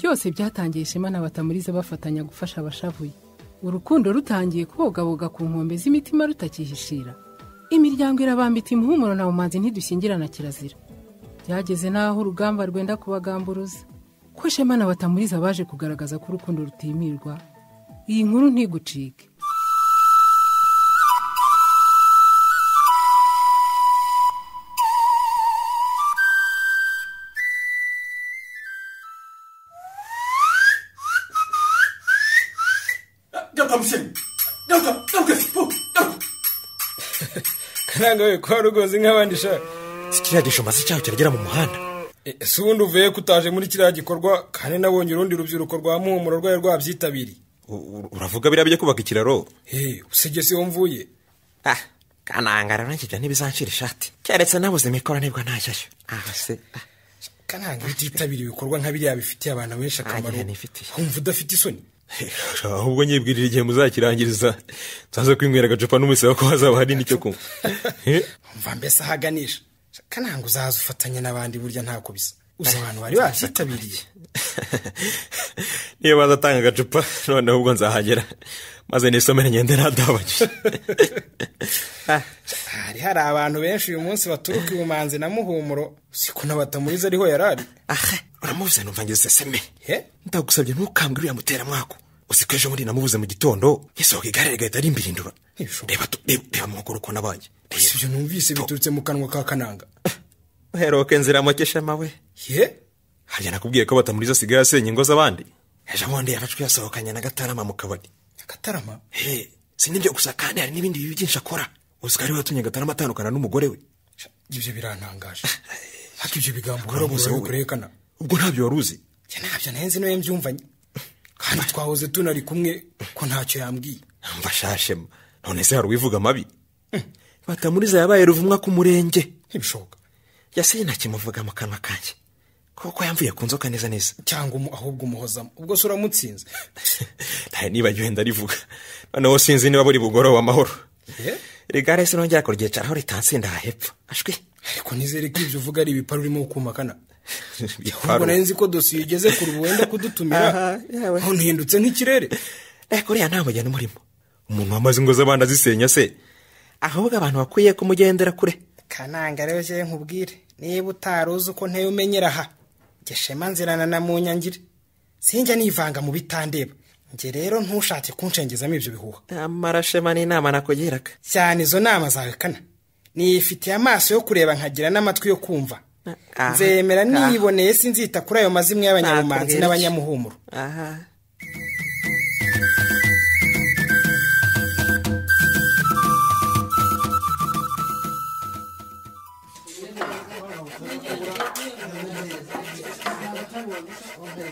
byose byatangiye ishema na batamuriza bafatanya gufasha abashavuye urukundo rutangiye kubogaboga ku nkombe z'imitima rutakihishira imiryango irabambita imuhumuro na bumanzi ntidushyingirana kirazira byageze n'aho urugamba rwenda kubagamburuza ko shema na batamuriza baje kugaragaza ko urukundo rutimirwa iyi nkuru ntigucike karanga we kwa rugozi nk'abandi shaka si kiriya gishumazi cyaho kiragera mu muhanda E, si wundi uvuye ko utaje muri kiriya gikorwa kandi nabonye urundi rubyiruko rwa muhumuro rwari rwabyitabiriye U- u- uravuga biriya bijya kubaka ikiraro he usibye si wo mvuye ah kanangara nanjye ibyo ntibizancira ishati keretse nabuze imikoro nibwo ntajyayo aho se ah, karanga iyo utitabiriye ibikorwa nka biriya bifitiye abantu benshi akamaro Ah, nifitiye. wumva udafite isoni ahubwo nyibwirira igihe muzakirangiriza nzaze kwinywera agacupa n'umusaba ko hazaba hari n'icyo kunywa Eh, umva mbese ahaganisha kananga uzaza ufatanya n'abandi burya ntako bisa uzi abantu bari babyitabiriye niyo baza atanga agacupa none ahubwo nzahagera maze nisomere ngende nadabagiye hari hari abantu benshi uyu munsi baturuka ibumanzi na muhumuro siko n'abatamuriza ariho yari ari aha uramubuze numva ngeze seme he ndagusabye ntukambwe uriya muteramwako uzi ko ejo bundi namubuze mu gitondo yasohoka igare rigahita rimbirindura Ntibishoboka. reba tu- reba reba amaguru ukuntu abaye gusa ibyo numvise biturutse mu kanwa ka kananga uheruka inzira amakeshema we he harya nakubwiye ko batamuriza asigaye asenya ingo z'abandi ejo bundi yafashwe yasohokanye na gatarama mu kabari akatarama he si n'ibyo gusa kandi hari n'ibindi bibi byinshi akora uzi ko ariwe watumye gatarama atandukana n'umugore we Sha, ibyo birantangaje ariko ibyo bigambo Urabuze urabuze wowe. kurekana ubwo ntabyo wari uzi njye ntabyo nari nzi niwe mbyumvanye kandi twahoze tunari kumwe ko ntacyo yambwiye mbashashema none se hari uwivuga amabi batamuriza yabaye ruvumwa ku murenge ntibishoboka yasiye ntakimuvuga mu kanwa kanjye kuko yamvuye ku nzoka neza neza cyangwa umu- ahubwo umuhozamo ubwo se uramutsinze ntayo nibagiwe ndarivuga noneho sinzi niba buri bugoroba amahoro Eh? rigare se nongera kuryicaraho ritansinda aha hepfo ashwi ariko nizere ko ibyo uvuga ari ibipari urimo kumakana Bikwaro. ahubwo nari nzi ko dosiye igeze ku rubu wenda kudutumira Aha, yawe. aho ntihindutse nk'ikirere ariko uriya nta mugeni umurimo umuntu wamaze ingo z'abandi azisenya se ahubwo abantu bakwiye kumugendera kure kananga rero njyewe nkubwire niba utari uzi uko nteye umenyera aha geshema nzirana na munyangire sinjya nivanga mu bitandeba njye rero ntushake kunshengezamo ibyo bihuha amarashema n'inama nakugiraga cyane izo nama zawe kana nifitiye amaso yo kureba nkagira n'amatwi yo kumva Aha, nzemera aha. niyiboneye sinzita kuri ayo mazimwe y'abanyabumanzi Nakubwira iki? n'abanyamuhumuro aha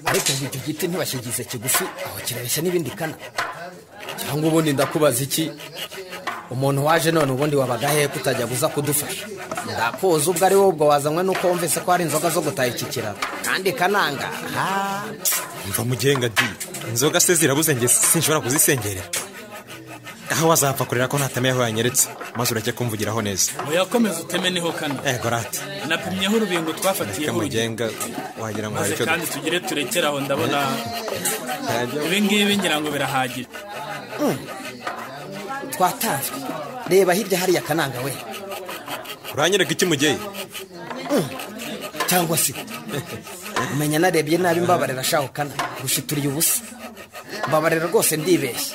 ariko ngo icyo giti ntibashyigize kigufi aho kirabeshya n'ibindi kana cyangwa ubundi ndakubaza iki umuntu waje none ubundi wabaga hehe kutajya uza kudufasha ndakuzi ubwo ari wowe ubwo wazanywe n'uko wumvise ko hari inzoga zo gutaha iki kiraro kandi kananga ha mva mugenga di inzoga se zirabuze nge sinshobora kuzisengerera aho wazapfa kurera ko nta tame yaho yanyeretse maze urajya kumvugiraho neza uyakomeza uteme niho kana ego rati napimyeho urubingo reka twafatiyeho urugero mugenga wagira ngo hari maze icyo kandi tugire turekere aho ndabona dupfa ibi ngibi ngira ngo birahagije twatanzwe reba hirya hariya kananga we uranyereka iki mugeye cyangwa se umenya narebye nabi mbabarira shaho kana gushituriye ubusa mbabarira rwose ndibeshya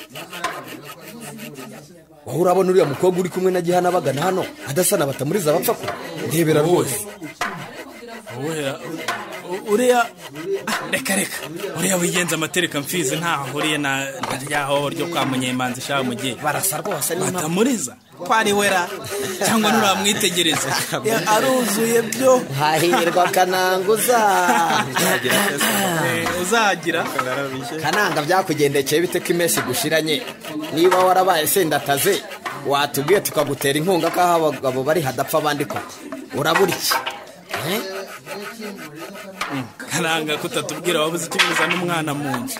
wowe urabona uriya mukobwa uri kumwe na gihana bagana hano adasana batamuriza abapfa ko ndebera rwose uwera uriya ah, reka reka uriya wigenza amatereka mfizi ntaho ahuriye na na rya hoho ryo kwa munyemanzi shaho mu gihe barasa rwose n'impamvu batamuriza ko ari wera cyangwa nturamwitegereza Ya, aruzuye byo hahirwa kananguza Eh, uzagira kananga byakugendekeye bite ko iminsi igushiranye niba warabaye sendataze watubwiye tukagutera inkunga ko aho abagabo bari hadapfa abandi koko urabura iki Eh? karanga kutatubwira wabuze icyo bizana umwana mu nzu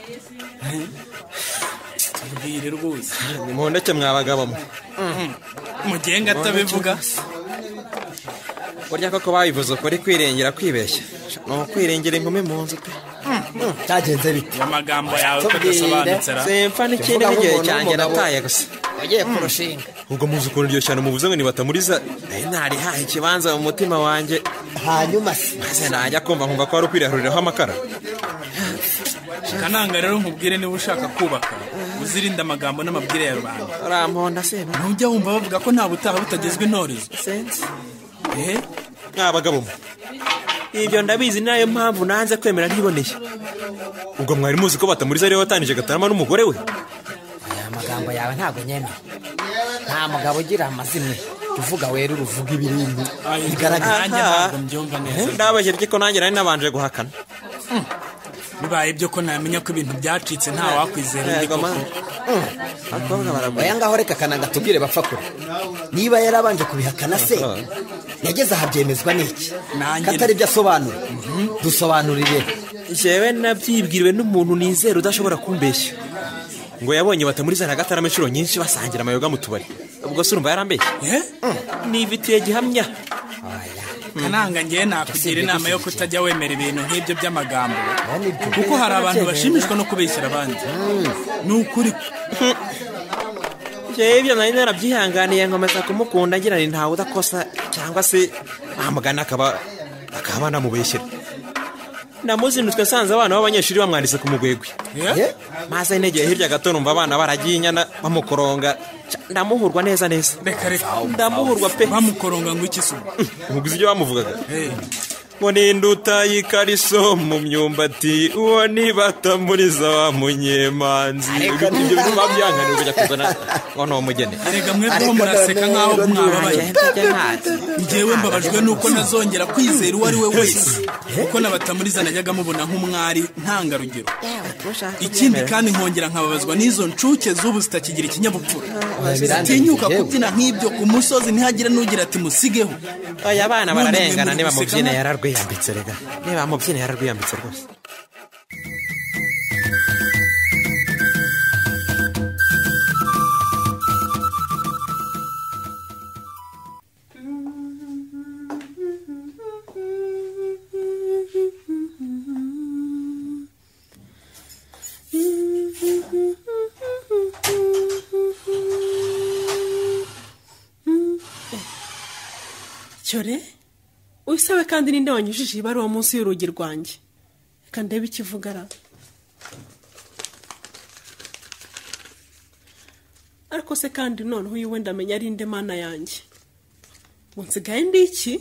Eh, tubwire rwose nimuhondeke mwabagabamo mugenga atabivuga burya koko babivuze ukuri kwirengera kwibeshya ni ukwirengera inkumi mu nzu pe cyagenze bite iyo magambo yawe uko Tubwire. adasobanutse ra semfa n'ikindi Mvuga n'igihe nk'umuntu cyanjye w'umugabo. nataye gusa wagiye kurushinga ubwo muzi ukuntu iryo shyano muvuze ngo nibatamuriza nari narihaye ikibanza mu mutima wanjye hanyuma se maze najya kumva nkumva ko wari ukwirahuriraho amakara kananga rero nkubwire niba ushaka kubaka uzirinde amagambo n'amabwire ya rubanda uramponda seba ntujya wumva bavuga ko nta butaha butagezwe intorezo sense ehe mwa bagabo mwe ibyo ndabizi ni nayo mpamvu nanze kwemera ntiboneye ubwo mwari muzi ko batamuriza ariwe watangije gatarama n'umugore we aya magambo yawe ntabwo nyemera nta mugabo ugira amazimwe uvuga wera uruvuga ibirindi bigaragara Nanjye ntabwo mbyumva neza. ndabajejwe ko nanjye nari nabanje guhakana bibaye byo ko namenya ko ibintu byacitse nta wakwizera undi Yego, ma. koko Mm. abakobwa baragwa oya ngaho reka kananga tubwire bapfa kure niba yarabanje kubihakana se yageze aha byemezwa n'iki Nanjye- katari ibyo asobanura dusobanurire jewe nabyibwiriwe n'umuntu nizera udashobora kumbeshya ngo yabonye batamuriza na gatarama inshuro nyinshi basangira amayoga mu tubari ubwo se urumva yarambeshya Eh? nibitiye gihamya kananga ngewe nakugira inama yo kutajya wemera ibintu nk'ibyo by'amagambo nibyo. kuko hari abantu bashimishwa no kubeshyira abandi ni ukuri jewe ibyo nari narabyihanganiye nkomeza kumukunda ngira ni ntawe udakosa cyangwa se amugana akaba akaba banamubeshyera namuzinutse nsanze abana b'abanyeshuri bamwanditse ku mugwegwe Eh? Ye? maze negeye hirya gato numva abana baragiye inyana bamukoronga Ca- ndamuhurwa neza neza reka reka ndamuhurwa pe bamukoronga ngo iki suba umuguzi ibyo bamuvugaga Eh, ngo ninduta y'ikariso mu myumbati uwo nibatamuriza wa munyemanzi Ariko- ibyo ibyo bituma byanganiye kujya kuzana ngo ni umugeni erega mwebweho Ariko muraseka none nk'aho rero mwababaye ntiwajya. ngewe mbabajwe nuko ntazongera kwizera uwo ari we wese kuko nabatamuriza najyaga mubona nk'umwari ntangarugero ikindi kandi nkongera nkababazwa n'izo nshuke z'ubu zitakigira ikinyabupfura zitinyuka kubyina nk'ibyo ku musozi ntihagire n'ugira ati musigeho aya bana None bararengana mwe niba mubiseka mubyina mwa- yararwiyambitse rega niba mubyina yararwiyambitse rwose cyore usabe kandi ninde wanyujije ibaruwa munsi y'urugi rwanjye reka ndebe ikivugara ariko se kandi noneho uyu wenda amenya ari nde mana yanjye ngo nsigaye ndi iki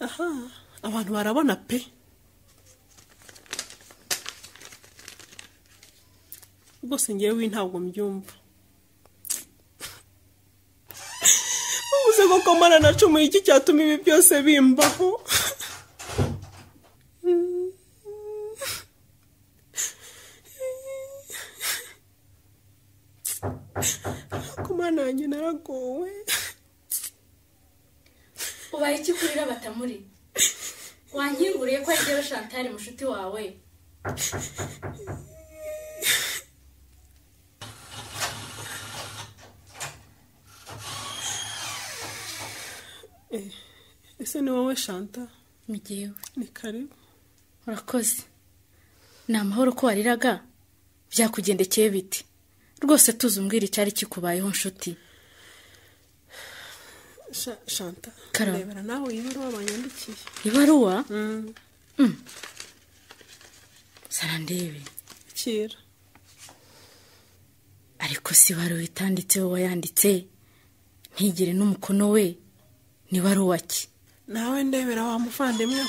aha abantu barabona pe rwose ngewe ntabwo mbyumva ubuze koko mana nacumuye iki cyatuma ibi byose bimbaho ariko mana yanjye naragowe ubaye iki kurira batamuri wankinguriye ko ari shantari mushuti wawe ese ni wowe shanta mugewe ni karibu urakoze ni amahoro ko wariraga byakugendekeye biti rwose tuzi umbwira icyari kikubayeho nshuti Sha- shanta Karabo. ndebera nawe iyi baruwa banyandikiye ibaruwa Mm. sara ndebe kira ariko si ibaruwa itanditseho wayanditse ntigire n'umukono we ni ibaruwa ki nawe ndebera wa muvandimwe we.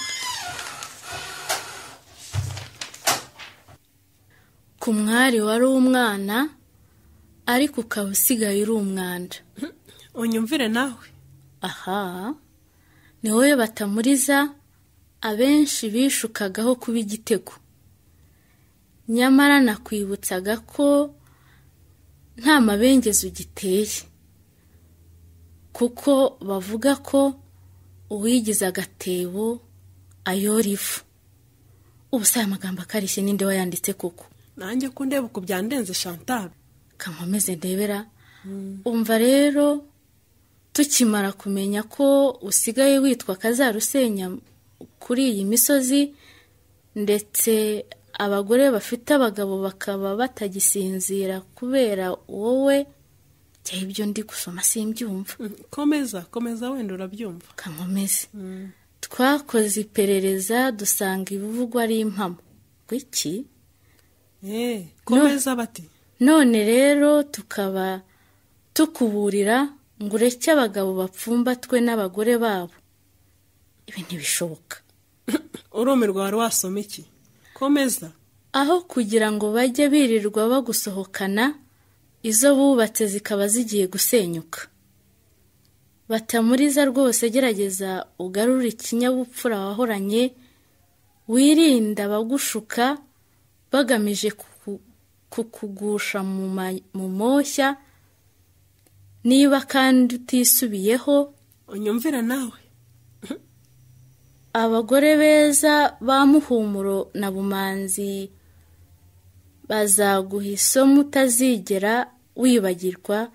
ku mwari wari umwana ariko ukaba usigaye uri umwanda unyumvire nawe aha ni wowe batamuriza abenshi bishukagaho kuba igitego nyamara nakwibutsaga ko nta mabengeza ugiteye kuko bavuga ko uwigize agatebo ayora ivu ubu si aya magambo akarishye ninde wayanditse koko nanjye ko ndeba uku byandenze shantari kankomeze ndebera umva rero tukimara kumenya ko usigaye witwa kazarusenya kuri iyi misozi ndetse abagore bafite abagabo bakaba batagisinzira kubera wowe cyangwa ibyo ndi gusoma simbyumva komeza komeza wenda urabyumva kankomeze twakoze iperereza dusanga ibivugwa ari impamo gwiki Eh, komeza bati none rero tukaba tukuburira ngo ureke abagabo bapfumbatwe n'abagore babo ibi ntibishoboka urumirwa wari wasoma iki komeza aho kugira ngo bajye birirwa bagusohokana izo bubatse zikaba zigiye gusenyuka batamuriza rwose gerageza ugarure ikinyabupfura wahoranye wirinda abagushuka bagamije kuku- kukugusha mu ma- mu moshya niba kandi utisubiyeho unyumvira nawe abagore beza ba muhumuro na bumanzi bazaguha isomo utazigera wibagirwa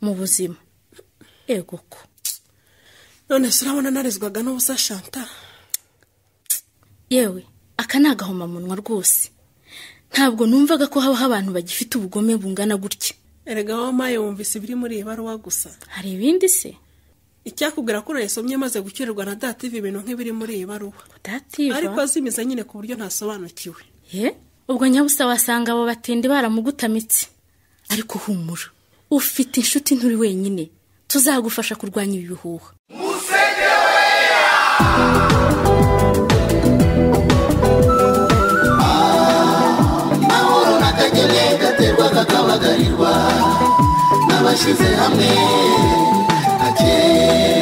mu buzima ego ko none se urabona narezwaga n'ubusa shanta yewe aka ni agahomamunwa rwose ntabwo numvaga ko habaho abantu bagifite ubugome bungana gutya erega wamaye wumvise ibiri muri iyi baruwa gusa hari ibindi se icyakubwira ko urayisomye maze gucyurirwa na dative ibintu nk'ibiri muri iyi baruwa udativa ariko azimiza nyine ku buryo ntasobanukiwe ye ubwo nyabusa wasanga abo batindi baramugutamitse ariko humura ufite inshuti nturi wenyine tuzagufasha kurwanya ibi bihuha n'abashyize hamwe hakeye